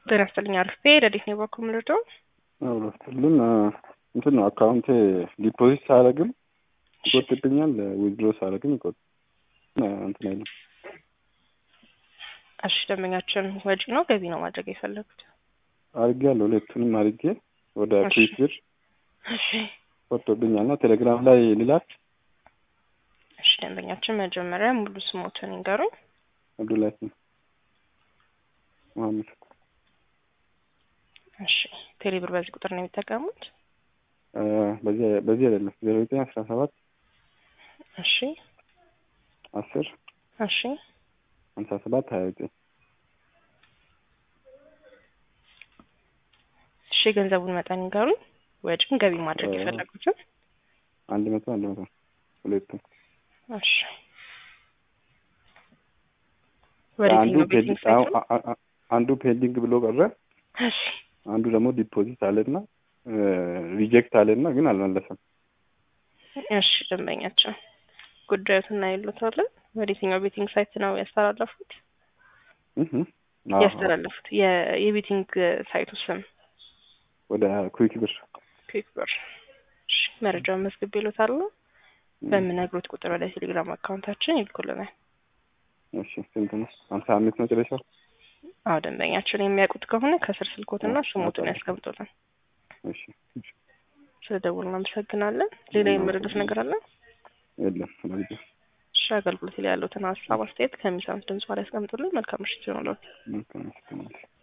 ጤና ይስጥልኝ። አርፌ ረዲት ነው ባኮ ምልዶ ሁሉም እንትን ነው አካውንት ዲፖዚት ሳረግም ይቆጥብኛል፣ ዊዝድሮ ሳረግም ይቆጥ እንትን አይልም። እሺ ደንበኛችን ወጪ ነው ገቢ ነው ማድረግ የፈለጉት? አርጌ ያለው ሁለቱንም አርጌ ወደ እሺ። ኩዊክ ብር እሺ ቆጥብኛል እና ቴሌግራም ላይ ልላክ እሺ ደንበኛችን መጀመሪያ ሙሉ ስሞትን ይንገሩኝ። አብዱላሂ መሀመድ እሺ ቴሌብር በዚህ ቁጥር ነው የሚጠቀሙት? አ፣ በዚህ በዚህ አይደለም ዜሮ ዘጠኝ አስራ ሰባት እሺ አስር እሺ ሀምሳ ሰባት ሀያ ዘጠኝ እሺ የገንዘቡን መጠን ይንገሩኝ። ወጪም ገቢ ማድረግ እ- የፈለጉትን? አንድ መቶ አንድ መቶ ሁለቱም እሺ ወደ አንዱ የትኛው ቤቲንግ ፔንዲንግ ሳይት ነው? አ- አ- አ- አንዱ ፔንዲንግ ብሎ ቀረ። እሺ አንዱ ደግሞ ዲፖዚት አለና ሪጀክት አለና ግን አልመለሰም። እሺ ደንበኛችን ጉዳዩን እናይሉታለን። ወደ የትኛው ቤቲንግ ሳይት ነው ያስተላለፉት? እህ አዎ፣ ያስተላለፉት የ- የቤቲንግ ሳይቱ ስም ወደ ኩዊክ ብር ኩዊክ ብር። እሺ መረጃውን መዝግብ ይሉታል። በምነግሩት ቁጥር ወደ ቴሌግራም አካውንታችን ይልኩልናል። እሺ ስንት ነው? ሀምሳ አምስት መጨረሻው። አዎ ደንበኛችን የሚያውቁት ከሆነ ከስር ስልኮትና ስሞቱን ያስቀምጡልን። እሺ እሺ። ስለ ደውል እናመሰግናለን። ሌላ የመረዱት ነገር አለ? የለም ለጊዜው እሺ አገልግሎት ላይ ያሉትን ሀሳብ አስተያየት ከሚሰሙት ድምጽ ላይ ያስቀምጡልን። መልካም ምሽት ይሆንልዎት። መልካም